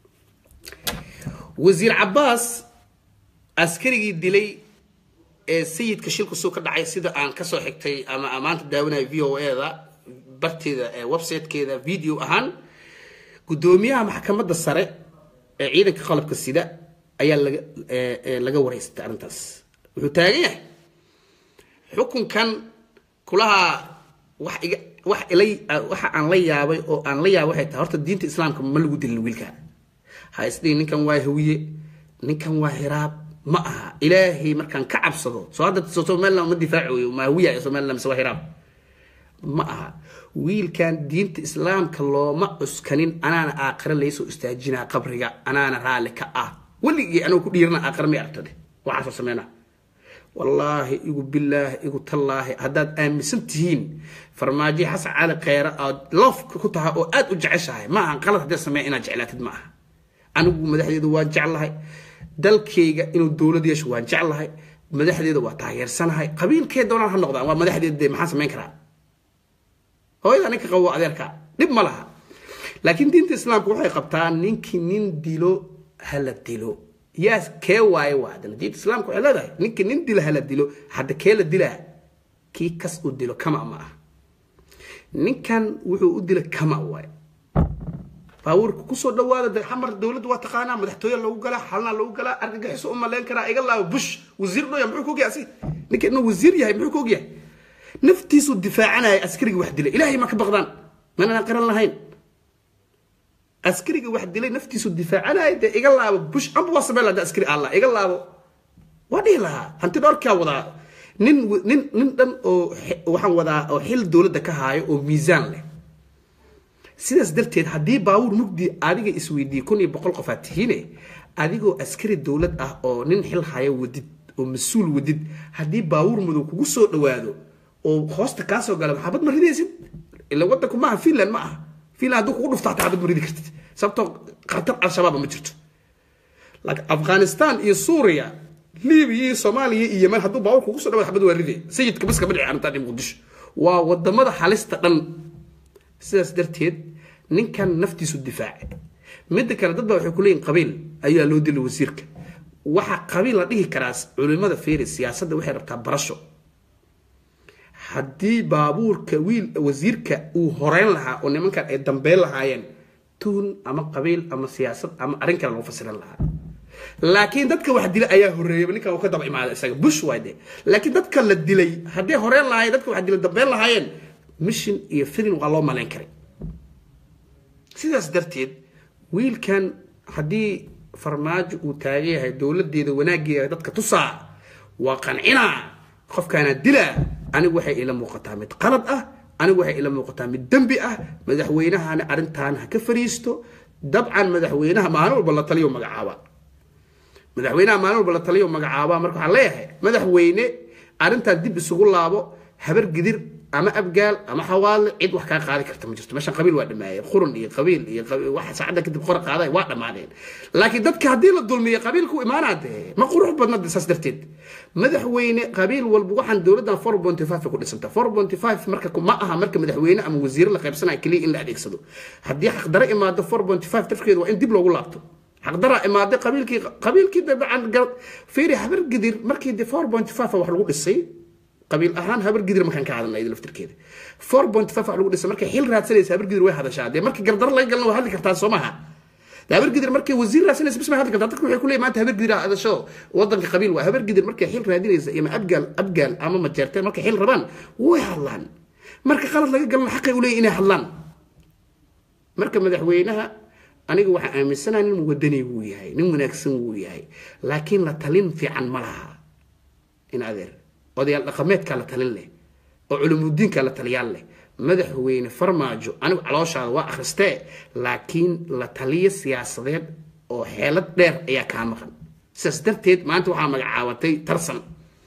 wasiir cabaas askarigii dilay ee sayidka shilku suu ka dhacay sida aan kasoo xigtay ama maanta daawanayo v o e da barteeda ee websitekeeda video ahaan guddoomiyaha maxkamadda sare ee ciidanka qalabka sida ayaa laga ee- ee laga wareystay arrintaas wuxuu taagan yahay xukunkan kulaha wax iga wax ilay waxa aan la yaabay oo aan la yaabay waxay tahay horta diinta islaamka ma lagu dilin wiilkan ha isdhihin ninkan waa hawiye ninkan waa hiraab ma aha ilaahay markaan ka cabsado soo hadda soo somaliland ma difaacayo ma hawiya ee somaliland mise waa hiraab ma aha wiilkan diinta islaamka looma cuskanin anaana aakhire laysoo istaajinaa qabriga anaana raalli ka ah weligii anuu ku dhiirana aakhire may aragtade waxaasoo sameynaa wallaahi igu bilaahi igu tallaahi haddaad aaminsan tihiin farmaajo xasan cali kheyre aad loofka ku tahay oo aad u jeceshahay ma ahan qalad haddii sameeya inaad jeclaatid ma aha anigu madaxdeedu waan jeclahay dalkayga inuu dowlad yeesho waan jeclahay madaxdeeda waa taageersanahay qabiilkee doonaan ha noqdaan waa madaxdeeda dee maxaan samayn karaa hooyada ninka qabo waa adeerka dhib ma laha laakiin diinta islaamka waxay qabtaa ninkii nin dilo hala dilo yaa kee waaye waa haddana diinta islaamka waxay leedahay ninkii nin dilo hala dilo hadda kee la dilaa kii kas u dilo kama ma ah ninkan wuxuu u dila kama waaye baabuurka kusoo dhawaada de xamar dowladda waa taqaanaa madaxtooye lagu galaa xalna lagu galaa argagixiso u malayn karaa iga laabo bush wasiir dhoya muxuu ka ogyahay asi ninka inuu wasiir yahay muxuu ka ogyahay naftiisu difaacanaya askariga wax dilay ilaahay ma ka baqdaan manana qaran lahayn askariga wax dilay naftiisu difaacanaya dee iga laabo bush amba waa samey lahaa askari allah iga laabo waa dhihi lahaa hanti dhowrkaa wadaa nin nin nin dhan oo xi- waxaan wadaa oo xil dowladda ka haayo oo miisaan leh sidaas darteed haddii baabuur mugdi adiga isweydiiyey kun iyo boqol qof aad tihiine adigoo askari dowlad ah oo nin xil hayo wadid oo mas-uul wadid haddii baabuur madow kugu soo dhawaado oo hoosta kaa soo gala maxabad ma ridaysid ila wadanku maaha finland ma aha finland hadduu kugu dhufto hataa xabad ma ridi kartid sababtoo khatar al-shabaaba ma jirto laakiin afghanistan iyo suuriya libiya iyo soomaaliya iyo yemen hadduu baabuur kugu soo dhawaado xabad waa riday sayidka baska ma dhici arrintan iyo muqdisho waa wadamada halista dhan sidaas darteed ninkan naftiisu difaace midda kale dad baa waxay ku leeyihin qabiil ayaa loo dilay wasiirka waxaa qabiil la dhihi karaa culimada feeri siyaasadda waxay rabtaa barasho haddii baabuurka wiil wasiirka uu horeyn lahaa oo nimankan ay dambeyn lahaayeen tuun ama qabiil ama siyaasad ama arrin kale lagu fasiran lahaa laakiin dadka wax dilay ayaa horeeyay ninkan uu ka daba imaada isaga bush waay de laakiin dadka la dilay haddii horeyn lahaayeen dadka wax dilay dambeyn lahaayeen mission iyo filin waa loo malayn karay sidaas darteed wiilkan haddii farmaajo uu taagan yahay dowladeeda wanaageeda dadka tusaa waa qancinaa qofkaana dilaa anigu waxay ila muuqataa mid qalad ah anigu waxay ila muuqataa mid dembi ah madaxweynahana arrintan ha ka fariisto dabcan madaxweynaha maalin walba la taliyo magacaaba madaxweynaha maalin walba la taliyo magacaaba marka waxaan leeyahay madaxweyne arrintan dib isugu laabo habar gidir ama abgaal ama xawaale cid wax kaa qaadi karta ma jirto meeshan qabiil waa dhamaayeen qurun iyo qabiil iyo qabiil- waxa saacadda kadib qora qaaday waa dhammaadeen laakiin dadka haddii la dulmiyo qabiilku imaanaa dee ma qurux badna dee saas darteed madaxweyne qabiil walba waxaan dowladdan four point five ku dhisanta four point five marka ma aha marka madaxweyne ama wasiire la qaybsanaya keliya in la adeegsado haddii xaqdaro imaado four point five darkeedu waa in dib loogu laabto xaqdaraa imaaday qabiilkii qabiilkii dabcan garad fiiri habar gidir markii de four point five wax lagu dhisay qabiil ahaan habar gidir markaan ka hadalnay iyada laftirkeeda four point five wax lagu dhisay markay xil raadsanaysa habar gidir way hadashaa dee markii gardaro laga galna waa hadli kartaa soo maaha de habar gidir markay wasiir raadsanaysa bis may hadli kartaa dadka waxay ku leeyihin maanta habar gidir hadasho wadanka qabiil waa habar gidir markay xil raadinaysa ima abgaal abgaal ama majeerteen markay xil rabaan way hadlaan marka qalad laga galna xaqay u leeyihin inay hadlaan marka madaxweynaha aniga waxaan aaminsanaha nin wadani wuu yahay nin wanaagsan wuu yahay laakiin la talin fiican ma laha in adeer odayaal dhaqameedkaa la talin leh oo culumudiinkaa la taliyaal leh madaxweyne farmaajo anigu calooshaada waa akhristee laakiin la taliyo siyaasadeed oo xeelad dheer ayaa kaa maqan sidaas darteed maanta waxaa magacaabatay tarsan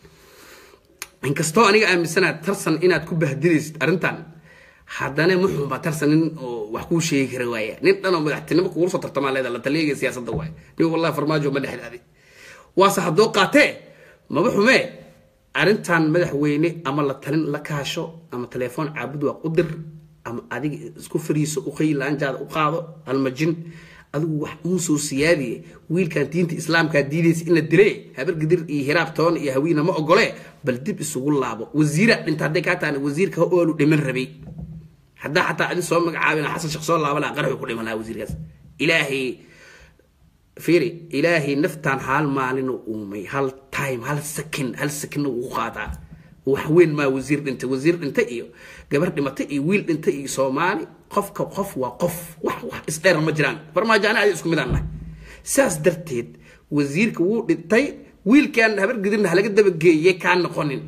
inkastoo aniga aaminsanaha tarsan inaad ku bahdilaysid arrintan haddana muxuunbaa tarsan nin oo wax kuu sheegi kara waaya nin dhanoo madaxtinimo kugu soo tartamaa leeda la taliyaga siyaasadda waay nin wallahi farmaajo ma dhexdaaday waase haddoo qaatee maba xumee arrintan madaxweyne ama la talin la kaasho ama telefoon caabud waa u dir ama adiga isku fariiso uqay laanjaada u qaado almajin adigu wax uu soo siyaadiye wiilkan diinta islaamkaa diidaysa in la dile habar gidir iyo hiraab toon iyo hawiina ma ogole bal dib isugu laabo wasiira dhinta hadday kaa taana wasiirka ha oolu dhiman rabay haddaa xataa adi soo magacaabina xasan sheekh soo laaba laha qaraxu ku dhiman lahaa wasiirkaas ilaahay fiiri ilaahay naftaan hal maalin uumay hal time hal second hal second ugu qaadaa wax weyn maa wasiir dhintay wasiir dhintay iyo gabar dhimatay iyo wiil dhintay iyo soomaali qofka qof waa qof wax wax isdheer ma jiraan farmaajo ani adi isku mid aan nahay saas darteed wasiirka wuu dhintay wiilkan habar gidirna halaga dabageeyey kaa noqonin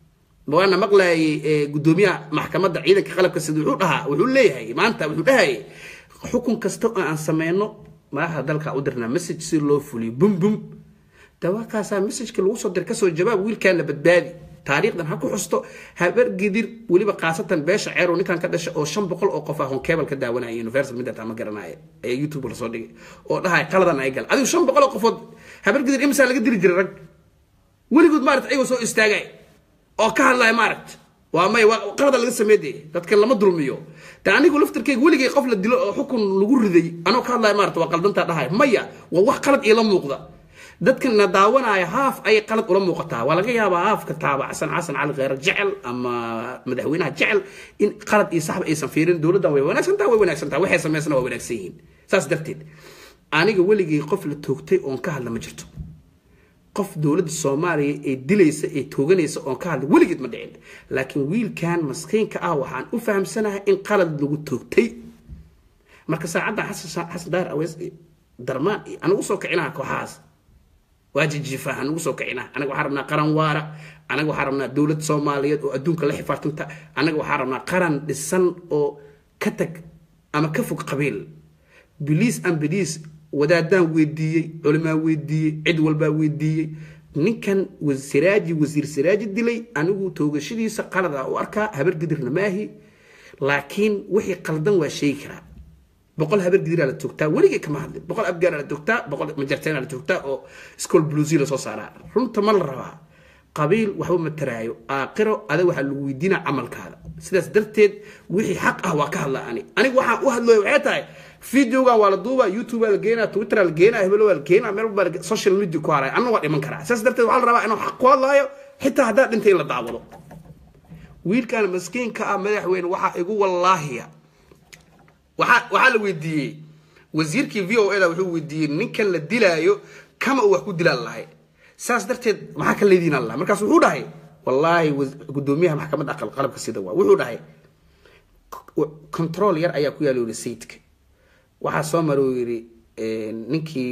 waana maqlayay gudoomiyaha maxkamadda ciidanka qalabka sida wuxuu dhahaa wuxuu leeyahay maanta wuxuu dhahayay xukun kasta oo aan sameyno madaxda dalka u dirnaa message si loo fuliyo bum bum dawaakaasaa messageka lagu soo dir kasoo jawaab wiilkaan la badbaadi taariikhdan ha ku xusto habar gidir weliba khaasatan beesha ceerow ninkan ka dhasha oo shan boqol oo qof ah honkebel ka daawanaya universal midata ma garanaya ee youtube lasoo dhigay oo dhahay qaladan ay gal adigu shan boqol oo qofood habar gidir imisaa laga dili jiray rag weligood maarata ayagoo soo istaagay oo ka hadlaya maaragt waa may waa qalada laga sameeyay dadka lama dulmiyo ta anigu laftarkeyga weligay qof la dilo oo xukun lagu riday anoo ka hadlaya maarata waa qaldantaa dhahay maya waa wax qalad iila muuqda dadkan na daawanaya haaf ayay qalad ula muuqataa waa laga yaabaa haafka taabacsan xasan cali kheyre jecel ama madaxweynaha jecel in qalad iyo saxba aysan fiirin dowladdan way wanaagsantaha way wanaagsantaha waxay samaysana waa wanaagsan yihiin saas darteed aniga weligay qof la toogtay oon ka hadla ma jirto qof dowladda soomaaliya ee dilaysa ee tooganaysa oon ka hadla weligeed ma dhicin laakiin wiilkan maskiinka ah waxaan u fahamsanahay in qalad lagu toogtay marka saacaddan xasan xasan daar aweys darmaan iyo anagu soo kicinaha kooxahaas waa jijiifaa anagu soo kicinaha anaga waxaan rabnaa qaran waara anaga waxaan rabnaa dowlad soomaaliyeed oo adduunka la xifaartanta anaga waxaan rabnaa qaran dhisan oo ka tag ama ka fog qabiil biliis an biliis wadaadaan weydiiyey culimaa weydiiyey cid walbaa weydiiyey ninkan siraaji wasiir siraaji dilay anigu toogashadiisa qalad ah u arkaa habar gidirna maahi laakiin wixii qaldan waa sheegi karaa boqol habar gidiraa la toogtaa weligay kama hadlin boqol afgaana la toogtaa boqol majarteena la toogtaa oo school bluesy lasoo saaraa runta ma la rabaa qabiil waxba ma taraayo aaqiro adag waxaa lagu weydiinaa camalkaada sidaas darteed wixii xaq ah waa ka hadla ani anigu waxaan u hadlooya waxay tahay videogan waa la duubaa youtube la geenaa twitter la geenaa hebelo waa la geenaa meel walbaa social media ku haray anna waa dhiman karaa sidaas darteed waxaa la rabaa inuu xaq ku hadlaayo xitaa haddaa dhintay in la daawado wiilkan maskiinka ah madaxweyne waxaa igu wallaahiya waxaa waxaa la weydiiyey wasiirkii v o da wuxuu weydiiyey ninkan la dilaayo kama uu wax ku dilaan lahay saas darteed maxaa ka leediin allah markaas wuxuu dhahay wallaahi gudoomiyaha maxkamadda aqal qalabka sida waa wuxuu dhahay control yar ayaa ku yaala yiri sayidka waxaa soo mara uu yidhi ninkii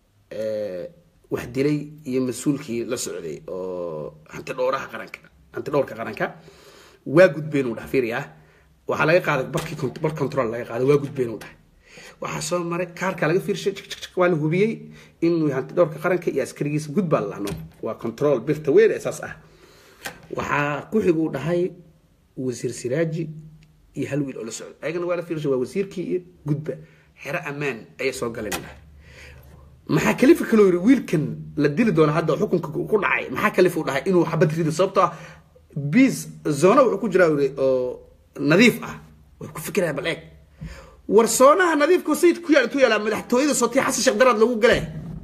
wax dilay iyo mas-uulkii la socday oo hanti dhowraha qaranka hanti dhowrka qaranka waa gudbeen uu dhaha fiiriya waxaa laga qaaday barkii bar control laga qaaday waa gudbeen uu dhahay waxaa soo maray kaarka laga fiirshay waa la hubiyey inuu hanti dhowrka qaranka iyo askarigiisa gudbaa la lahno waa control birta weyn ee saas ah waxaa ku xig uu dhahay wasiir siraaji iyo hal wiil oo la socda ayagana waa la fiirshay waa wasiirkii iyo gudba xero ammaan ayay soo galeen maxaa kalifa kaloo yiri wiilkan la dili doona hadda xukunka ku dhacay maxaa kalifa u dhahay inuu xabad rido sababtoo ah bis zona wuxuu ku jiraa yiri oo nadiif ah way ku fikiraya bal eeg war soonaha nadiifka sayid ku yaal ku yaala madaxtooyada sootii xasan sheekh daraad lagu galay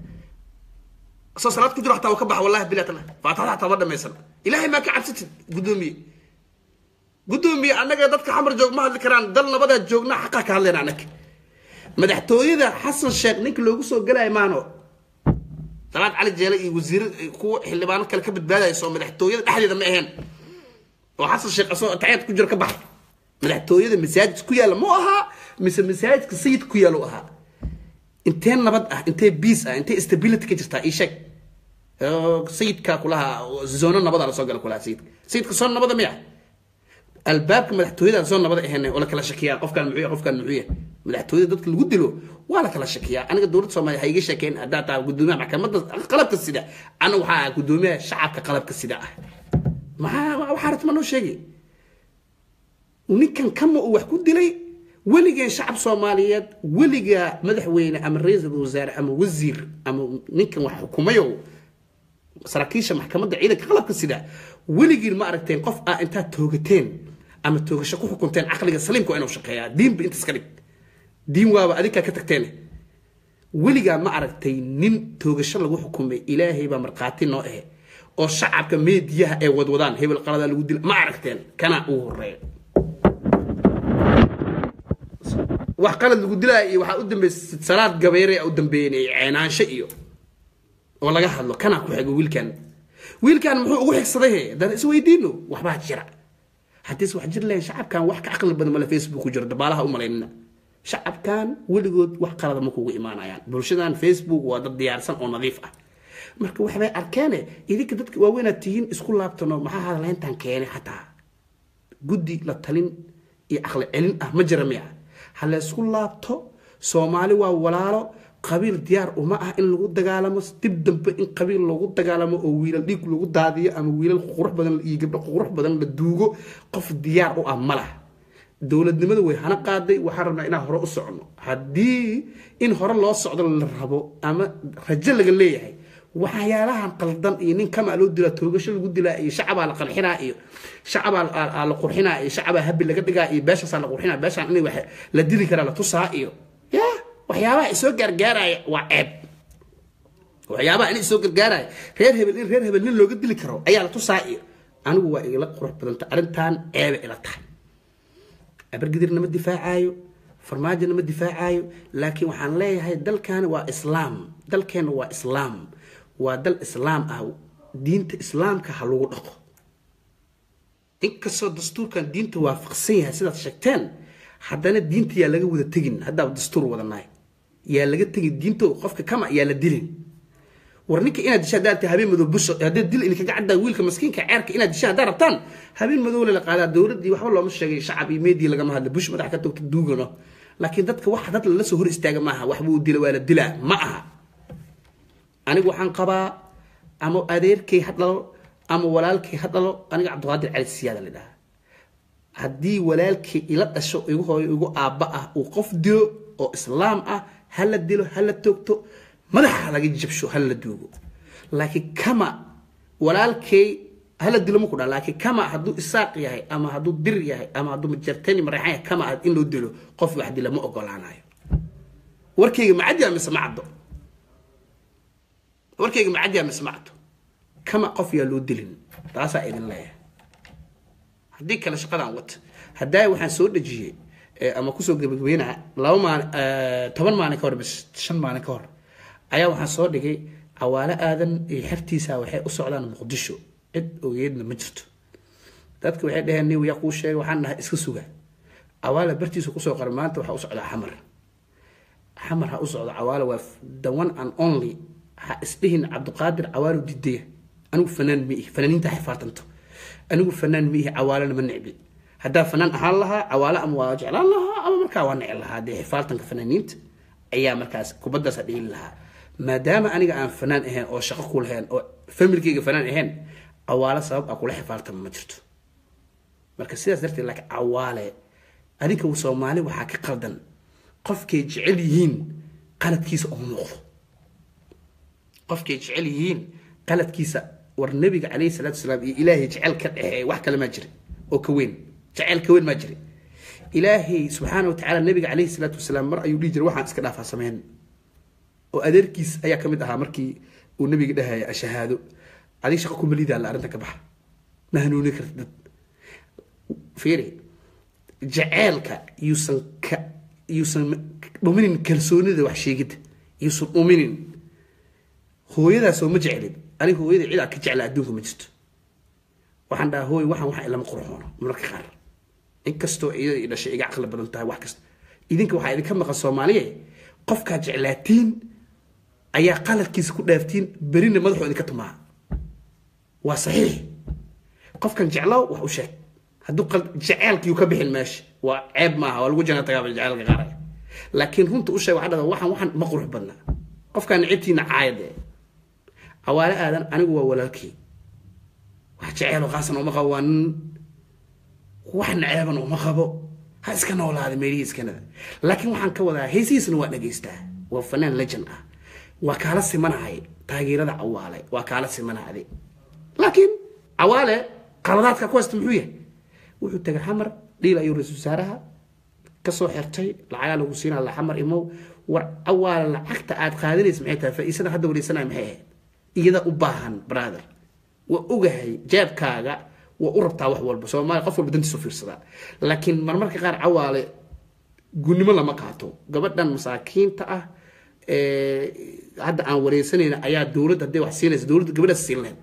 soo salaad ku jiro xataa waa ka baxa wallahi bilaatana faataxada xataa ma dhamaysan ilaahay maa ka cabsatid guddoomiye guddoomiye annaga dadka xamar joog ma hadli karaan dal nabadaa joogna xaqaa ka hadlayna annaga madaxtooyada xasan sheekh ninka loogu soo galaya maano salaad cali jeele iyo wasiir kuwa xildhibaano kale ka badbaadayso madaxtooyada dhexdeeda ma aheen oo xasan sheekh asoo taxiyad ku jiro ka baxay madaxtooyada masaajid ku yaalla mu ahaa mise masaajidka sayid ku yaalla u ahaa intee nabad ah intee biis ah intee stability ka jirtaa ii sheeg sayidka kulaha zoono nabada lasoo gala kulaha sayidka sayidka soo nabada miya albaabka madaxtooyada soo nabada ahayn oo la kala shakiyaa qofkan muxuu qofkan muxuu yahay madaxtooyada dadka lagu dilo waa la kala shakiyaa aniga dowladda soomaaliya ha iga sheekeyn haddaa taa gudoomiyaha maxkamadda qalabka sida ana waxaa gudoomiyaha shacabka qalabka sida ah maxaa waxaa ratma noo sheegay ninkan kama uu wax ku dilay weligeen shacab soomaaliyeed weligaa madaxweyne ama ra-iisul wasaare ama wasiir ama ninkan wax xukumayo saraakiisha maxkamadda ciidanka qalabka sida weligiin ma aragteen qof ah intaad toogateen ama toogasho ku xukunteen caqliga saliimka waa inuu shaqeeyaa diinba inta iska dhig diin waaba adinkaa ka tagteene weligaa ma aragtay nin toogasho lagu xukumay ilaahay baa markhaati noo ahe oo shacabka meediyaha ay wadwadaan hebel qaladaa lagu dila ma aragteen kana ugu horeeya wax qalad lagu dilaya iyo waxaa u dambeysay salaad gabeere u dambeeyeen ceenaansho iyo oo laga hadlo kanaa ku xigo wiilkan wiilkan muxuu ugu xigsaday he haddaan isweydiino waxbaa jira haddiis wax jir lahayn shacabkan wax ka caqli badan male facebook ku jiro dabaalaha u malaynina shacabkan weligood wax qalada ma kugu imaanayaan bulshadan facebook waa dad diyaarsan oo nadiif ah marka waxbay arkeene idinka dadka waaweynaad tihiin isku laabtano maxaa hadlayntan keenay xataa guddi la talin iyo caqli celin ah ma jira miya ha la isku laabto soomaali waa walaalo qabiil diyaar uma ah in lagu dagaalamo dib dambe in qabiil lagu dagaalamo oo wiilal dhiig lagu daadiyo ama wiilal qurux badan iyo gabdho qurux badan la duugo qof diyaar u ah ma laha dowladnimada way hana qaaday waxaan rabnaa inaan hore u socno haddii in hore loo socdo la rabo ama rajo laga leeyahay waxyaalahan qaldan iyo nin kamaa loo dilaa toogasho lagu dilaa iyo shacabaa la qarxinaa iyo shacabaa la qurxinaa iyo shacabaa habi laga dhigaa iyo beeshaasaa la qurxinaa beeshaan in wax la dili karaa la tusaa iyo ya waxyaabaha isoo gaargaaraya waa ceeb waxyaabaha in isoo gargaaraya reer hebel in reer hebel nin looga dili karo ayaa la tusaa iyo anigu waa igala qurux badanta arrintan ceebe ila tahay abargidirna ma difaacaayo farmaajona ma difaacaayo laakiin waxaan leeyahay dalkani waa islaam dalkeenna waa islaam waa dal islaam ah diinta islaamka ha lagu dhaqo inkastoo dastuurkan diinta waafaqsan yahay sidaad sheegteen haddana diinta yaa laga wada tegin haddaaba dastuur wadanaay yaa laga tegin diinto qofka kama yaa la dilin war ninka inaad disha haddaad tahay habeen madow busho haddaad dil idinkaga caddaa wiilka maskiinka ceerka inaad disha haddaad rabtaan habeen madow la qaadaa dowladdii waxba looma sheegay shacab iyo meedii lagama hadla bush madax ka togta duugano laakiin dadka wax dad lala soo hor istaaga maaha waxbuu dila waa la dilaa ma aha anigu waxaan qabaa ama adeerkay ha dhalo ama walaalkay ha dhalo aniga cabdiqaadir cali siyaada la dhahaa haddii walaalkay ila dhasho igu hooyo igu aabba ah uu qof dilo oo islaam ah ha la dilo ha la toogto madaxa laga jabsho ha la duugo laakiin kama walaalkay hala dilo ma ku dhaa laakiin kama hadduu isaaq yahay ama hadduu dir yahay ama hadduu majartani mareexan yahay kama in loo dilo qof wax dila ma ogolaanayo warkayga ma cadyaa mise ma caddo warkayga ma cadyaa mise ma caddo kama qof yaa loo dilin taasaa idin leeyahay haddii kale shaqadaan wata haddaa waxaan soo dhejiyey ama kusoo gebagabeynaa laba maalin toban maalin ka hor bis shan maalin ka hor ayaa waxaan soo dhigay cawaalo aadan iyo xertiisa waxay u socdaan muqdisho cid ogeedna ma jirto dadka waxay dhaheen nin yaa kuu sheegay waxaan nahay iska suga cawaala bartiisa kusoo qara maanta waxaa u socdaa xamar xamar ha u socdo cawaalo waa the one and only ha isdhihin cabdiqaadir cawaalo didaya anigu fanaan ma ihi fanaaniinta xifaatanto anigu fanaan ma ihi cawaalona ma necbi haddaa fanaan ahaan lahaa cawaalo ama waa jeclaan lahaa ama markaa waa necel lahaa dee xifaaltanka fanaaniinta ayaa markaas kubaddaasa dhigin lahaa maadaama aniga aan fanaan ahayn oo shaqo ku lahayn oo familkayga fanaan ahayn cawaalo sabab a kula xifaaltama ma jirto marka sidaas darteed laakiin cawaale adinka soomaali waxaa ka qaldan qofkay jecel yihiin qaladkiisa oo muuqdo qofkay jecel yihiin qaladkiisa war nabiga calayhi salaatu wasalaam iyo ilaahay jecel ka dhexeeya wax kale maa jira oo ka weyn jecel ka weyn maa jira ilaahay subxaana wa tacaala nabiga calayhi salaatu wasalaam mar ayuu dhihi jiray waxaan iska dhaafaa sameyn oo adeerkiis ayaa ka mid ahaa markii uu nabiga dhahaya ashahaado adig shaqo kuma liidaa la arrinta ka baxa ma hanuuni karta dad fiiri jaceelka yuusan ka yuusan dhuminin kalsoonida wax sheegidda yuusan dhuminin hooyadaasoo ma jeclin aniga hooyada cidaa ka jecla adduunka ma jirto waxaan dhahaa hooy waxaan waxa ilama qurxoono mararka qaar inkastoo iyada i dhashay iga caqli badan tahay wax kasta idinka waxaa idinka maqan soomaaliye qofkaa jeclaatiin ayaa qaladkiisa ku dhaaftiin berina madaxoo idinka tumaa waa saxiix qofkan jeclow wax u sheeg hadduu jaceelkiiu ka bixin meesha waa ceeb maaha waa lagu jana tagaaba jaceelka qaaraya laakiin runta u sheeg waxaa dhada waxaan waxaan ma qurux badna qofkaan nicibtiina caayade cawaale aadan anigu waa walaalkii wax jeceelo qaasan uma qabo waa nin wax naceeban uma qabo ha iska noolaada meelihiis kanada laakiin waxaan ka wadaa heesihiisna waa dhegaystaa waa fanaan legend ah waa kaala simanahay taageerada cawaale waa kaala simanahay laakiin cawaale qaladaadka ku haysta muxuu yahay wuxuu tagay xamar dhiil ayuu ra-iisul wasaaraha kasoo xirtay lacagaa lagu siinaa la xamar imow war awaala lacagta aad qaadanaysa maxay tahay faa'iisada hadda wareysanaya maxay ahayd iyada u baahan brother waa ogahay jeebkaaga waa u rabtaa wax walba soomaaliya qof walba dantiisu fiirsadaa laakiin marmarka qaar cawaale gunnimo lama qaato gabadhan masaakiinta ah ee hadda aan wareysanayna ayaa dowladda hadday wax siinaysa dowladda gabadhaas siin lahayd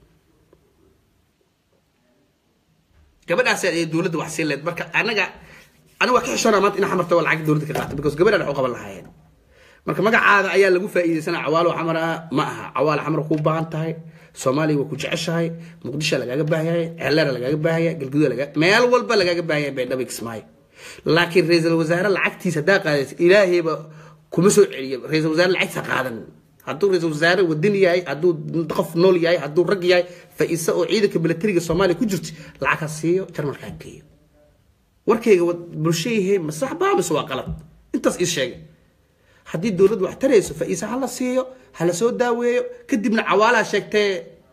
gabadhaas ay dowladda wax siin lahayd marka anaga aniga waa ka xishoonaa maanta ina xamarta waa lacag dowladda ka qaata because gabadhaan wax u qaban lahaayeen marka magacaada ayaa lagu faa'iidaysanaa cawaalo xamar ah ma aha cawaalo xamar kuu baahan tahay soomaaliya waa ku jeceshahay muqdisho lagaaga baahanyahay ceelera lagaaga baahanya galguduud laga meel walba lagaaga baahanya baydhabo kismaayo laakiin ra-iisul wasaare lacagtiisa haddaa qaadaysa ilaahayba kuma soo celiyo ra-iisul wasaare lacagtiisa qaadan hadduu ra-iisul wasaare wadani yahay hadduu qof nool yahay hadduu rag yahay faiisa oo ciidanka milatariga soomaaliya ku jirto lacag ha siiyo jarmalka ha geeyo warkayga bulshayahe ma sax baa mise waa qalad intaas ii sheegay haddii dowladdu wax tarayso faiisa ha la siiyo ha la soo daaweeyo kadibna cawaalaha sheegtee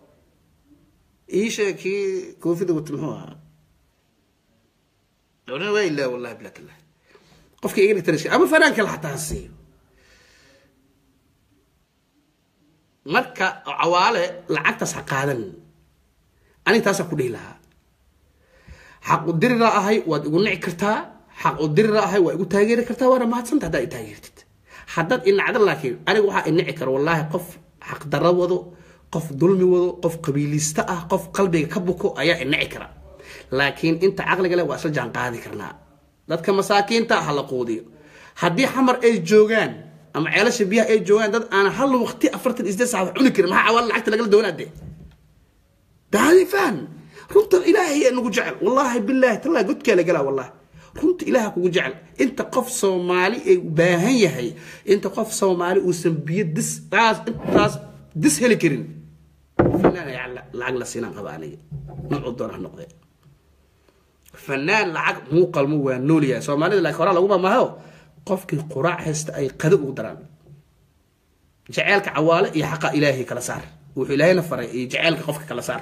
ii sheeg kii koofida wata muxuu ahaa waa ilaa wallahi bilatillah qofka iga dhigtana ama fanaanka la xataa ha siiyo marka cawaale lacagtaas ha qaadan aniga taasaan ku dhihi lahaa xaq u dirira ahay waad igu nici kartaa xaq u dirira ahay waa igu taageeri kartaa waana mahadsanta haddaa i taageertid haddaad inacda laakiin aniga waxaa inici kara wallaahi qof xaqdarro wado qof dulmi wado qof qabiiliista ah qof qalbiga ka buko ayaa inici kara laakiin inta caqliga leh waa isla jaan qaadi karnaa dadka masaakiinta ha la quudiyo haddii xamar ay joogaan ama ceelasha biyaha ay joogaan dad aan hal waqti afartan iyo sideed saacad cuni karin maxaa cawaala lacagta lagala doonaa dee daadi faan runta ilaahay aa nagu jecel wallaahi bilaahi tallaahi godkaa la galaa wallaahi runta ilaaha kugu jecel inta qof soomaali ay baahan yahay inta qof soomaali uusan biyo dis taas intaas dis heli karin fanaan ayaa lacag la siinaan qaba aniga nuucu doona ha noqdee fanaan lacag muu qalmo waa nool yahay soomaalida laakiin horaa laguma maho qofkii quraac haysta ay qado ugu daraan jaceelka cawaale iyo xaqa ilaahay kala saar wuxuu ilaahayna faray iyo jaceelka qofka kala saar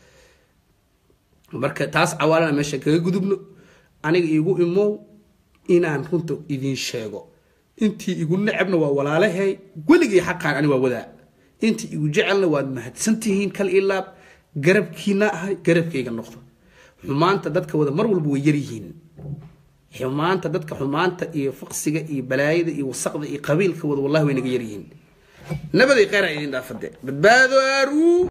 marka taas cawaalana meesha kaga gudubno aniga igu imow inaan runta idin sheego intii igu necabna waa walaalahay weligay xaqaan ani waa wadaa intii igu jecelna waad mahadsantihiin kal ilaab garabkiina ahay garabkayga noqdo xumaanta dadka wada mar walba way yaryihiin xumaanta dadka xumaanta iyo faqsiga iyo balaayada iyo wasaqda iyo qabiilka wada wallahi way naga yaryihiin nabaday kheyraa idin dhaafade badbaado aaruu